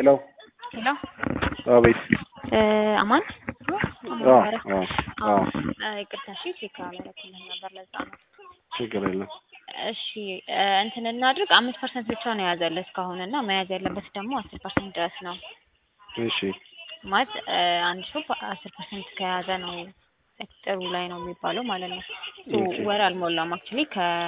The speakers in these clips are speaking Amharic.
ሄሎ ሄሎ አቤት። አማን አዎ አዎ አዎ ይቅርታ፣ እሺ ቼክ አላደረኩልህም ነበር ለዛ ነው። ችግር የለም። እሺ እንትን እናድርግ። አምስት ፐርሰንት ብቻ ነው የያዘልህ እስካሁን እና መያዝ ያለበት ደግሞ አስር ፐርሰንት ድረስ ነው እሺ ማለት አንድ ሰው አስር ፐርሰንት ከያዘ ነው ጥሩ ላይ ነው የሚባለው ማለት ነው። ሶ ኦኬ። ወር አልሞላም አክቹዋሊ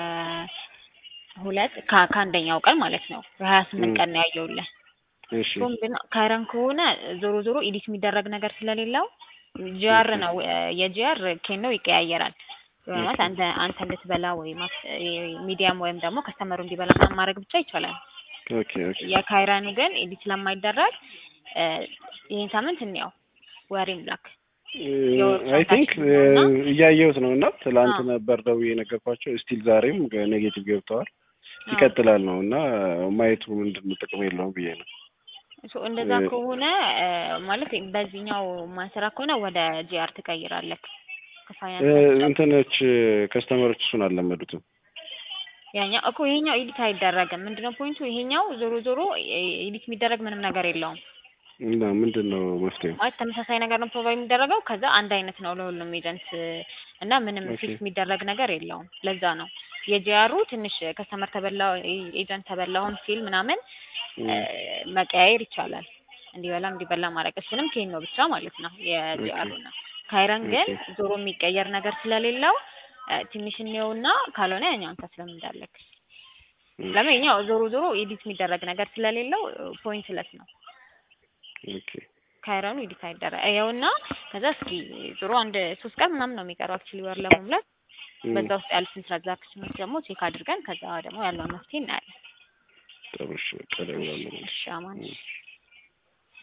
ከሁለት ከ- ከአንደኛው ቀን ማለት ነው የሀያ ስምንት ም። ቀን ነው ያየውልህ። እሺ ሶ ምንድነው ካይረን ከሆነ ዞሮ ዞሮ ኤዲት የሚደረግ ነገር ስለሌለው ጂአር ነው የጂአር ኬን ነው ይቀያየራል። ማለት አንተ አንተ እንድትበላ ወይ ሚዲያም ወይም ደግሞ ከስተመሩ እንዲበላ ምናምን ማድረግ ብቻ ይቻላል። ኦኬ ኦኬ የካይረኑ ግን ኤዲት ስለማይደረግ እ ይህን ሳምንት እንየው ወሬም ላክ አይ ቲንክ እና እያየሁት ነው እና ትላንት አዎ። ነበር ደውዬ የነገርኳቸው ስቲል ዛሬም ኔጌቲቭ ገብተዋል አዎ። ይቀጥላል ነው እና ማየቱ ምንድን ነው ጥቅም የለውም ብዬ ነው ሶ እንደዛ እ- ከሆነ እ ማለት በዚህኛው ማንሰራ ከሆነ ወደ ጂአር ትቀይራለህ። እ፣ ከፋይናንስ እንትኖች ከስተመሮች እሱን አልለመዱትም ያኛው እኮ ይሄኛው ኤዲት አይደረግም። ምንድነው ፖይንቱ? ይሄኛው ዞሮ ዞሮ ኤዲት የሚደረግ ምንም ነገር የለውም። እና ምንድን ነው መፍትሄው ማለት ተመሳሳይ ነገር ነው ፕሮቫይድ የሚደረገው ከዛ አንድ አይነት ነው ለሁሉም ኤጀንት እና ምንም ኦኬ። ፊክስ የሚደረግ ነገር የለውም። ለዛ ነው የጂአሩ ትንሽ ከስተመር ተበላ ኤጀንት ተበላሁም ሲል ምናምን እ መቀያየር ይቻላል። እንዲበላ እንዲበላ ማድረግ እሱንም ኬን ነው ብቻ ማለት ነው የጂአሩ ነው። ካይረን ግን ኦኬ። ዞሮ የሚቀየር ነገር ስለሌለው እ ትንሽ እንየውና ካልሆነ ያኛውን ተስለም እንዳለክ ለምን ይኸኛው ዞሮ ዞሮ ኤዲት የሚደረግ ነገር ስለሌለው ፖይንትለስ ነው። ኦኬ ካይረኑ ኤዲት አይደረግ ይኸውና ከዛ እስኪ ዞሮ አንድ ሶስት ቀን ምናምን ነው የሚቀረው አክቹዋሊ ወር ለመሙላት ም፣ በዛ ውስጥ ያሉትን ትራንዛክሽኖች ደግሞ ቼክ አድርገን ከዛ ደግሞ ያለውን መፍትሄ እናያለን። ጥሩ እሺ በቃ እደውላለሁ። እሺ አማን እሺ